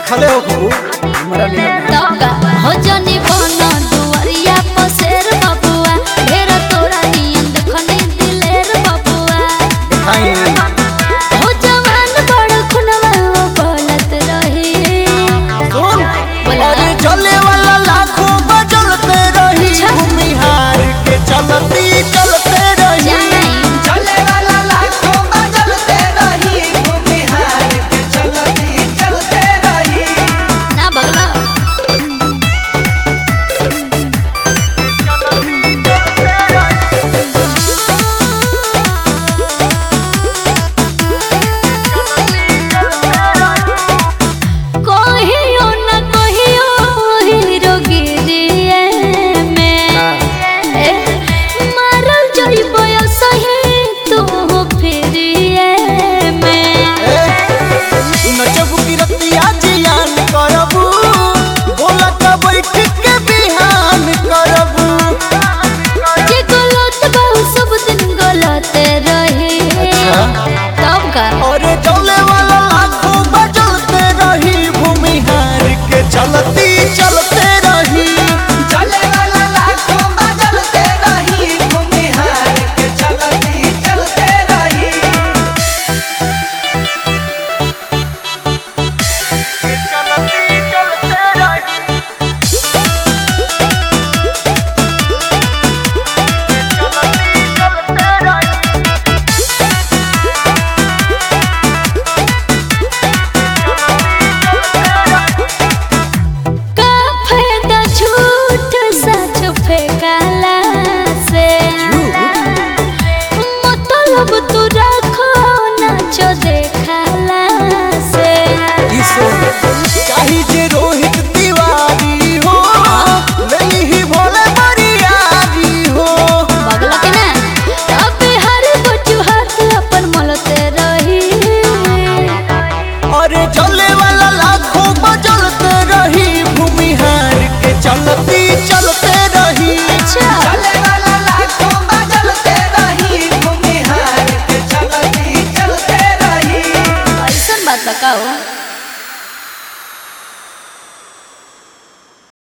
देखले हो खूब हमरा नियन तका हो जनी बन दुआरिया पसेर बबुआ ढेर तोरा नियन देखनी दिलेर बबुआ दिखाई हो जवान बड़ खुनवा बोलत रही सुन अरे चले वाला लाखों बजलते रही अच्छा। भूमिहार के चलती चलते रही जानाई चले वाला लाखों बदलते रही भूमिहार के चलती चलते रही ना बगला कहियो न कहियो हीरो गिरिए में ए, मारल जइबो सही तू फिरिए में नचबू की रतिया जियान करबू बोला का बैठ के बिहान करबू जे गलत बहु सब दिन गलत रही अच्छा। तब का अरे चले वाला लाखों बजलते रही भूमिहार के चलती चलते रही चले वाला लाखों बदलते रही भूमिहार के चलती चलते रही चलती चलते रही चलती चलते रही का फायदा झूठ सच फेंकाला से मतलब तू रखो नाचो देखाला से